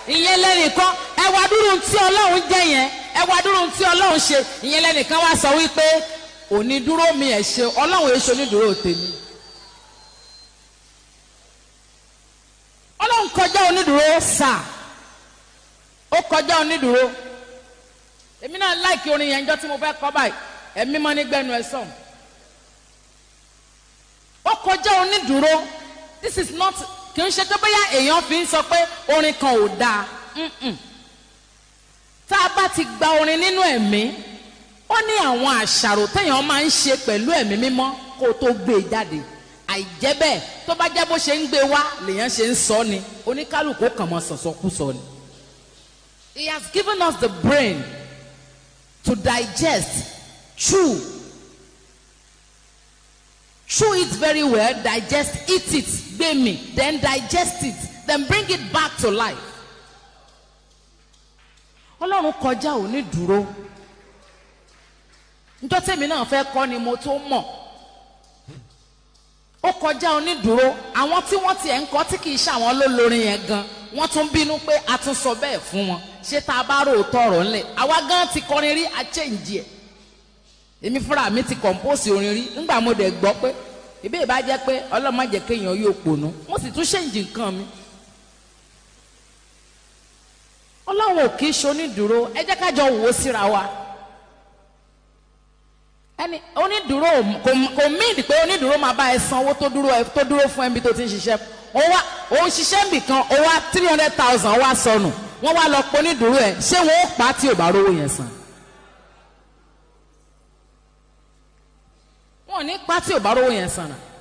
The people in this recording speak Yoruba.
ìyẹn lẹ́nìkan ẹ wá dúró tí ọlọ́run jẹ́ yẹn ẹ wá dúró tí ọlọ́run ṣe ìyẹn lẹ́nìkan wá sọ wípé onídúró mi ẹ̀ ṣe ọlọ́run èso onídúró tèmi. ọlọ́run kọjá onídúró sà ó kọjá onídúró èmi náà láìkí orin yẹn jọ tí mo fẹ́ kọ́ báyìí ẹ̀mí mọ́ ní gbẹ́nu ẹ̀ sọ̀n ó kọjá onídúró this is not kì í ṣe pé bóyá èèyàn fi ń sọ pé orin kan ò dáa Mm-mm. tá a bá ti gba orin nínú ẹ̀mí ó ní àwọn àṣàrò téèyàn máa ń ṣe pẹ̀lú ẹ̀mí mímọ́ kó tó gbé e jáde àìjẹ́ bẹ́ẹ̀ tó bá jẹ́ bó ṣe ń gbé wá lèèyàn ṣe ń sọ ni oníkálukú kàn mọ́ sọ̀sọ́kúsọ ni. he has given us the brain to digest chew chew it very well digest eat it gbé mi then digest it then bring it back to life. ọlọ́run kọjá òní dúró njọ́ tèmi náà fẹ́ kọ́ ni mo tó mọ̀ ó kọjá onídùúró àwọn tí wọ́n tiẹ̀ ń kọ́ tí kì í ṣe àwọn lólórin yẹn gan wọ́n tún bínú pé a tún sọ bẹ́ẹ̀ fún wọn ṣé tá a bá rò ó tọrọ ńlẹ̀ àwa gan ti kọrin rí a change ẹ̀ èmi fúnra mi ti compose orin rí ńgbà mo dẹ̀ gbọ́ pé ìbí ìbá jẹ́ pé ọlọ́mọ jẹ́ kéèyàn yóò pònú mo sì tún change nǹkan mi ọlọ́run ò kì í ṣe onídùúró ẹ jẹ́ ká jọ wò ó síra wa ẹni onídùúró kò kò míìdì pé onídùúró máa bá ẹ san owó tó dúró ẹ tó dúró fún ẹbí tó ti ń ṣiṣẹ́ ó wá ó ń ṣiṣẹ́ níbì kan ó wá three hundred thousand wá sọnù wọ́n wá lọ pé onídùúró ẹ ṣé wọ́n ó pa á tí ò bá rówó yẹn san. wọn ò ní pa á tí ò bá rówó yẹn san náà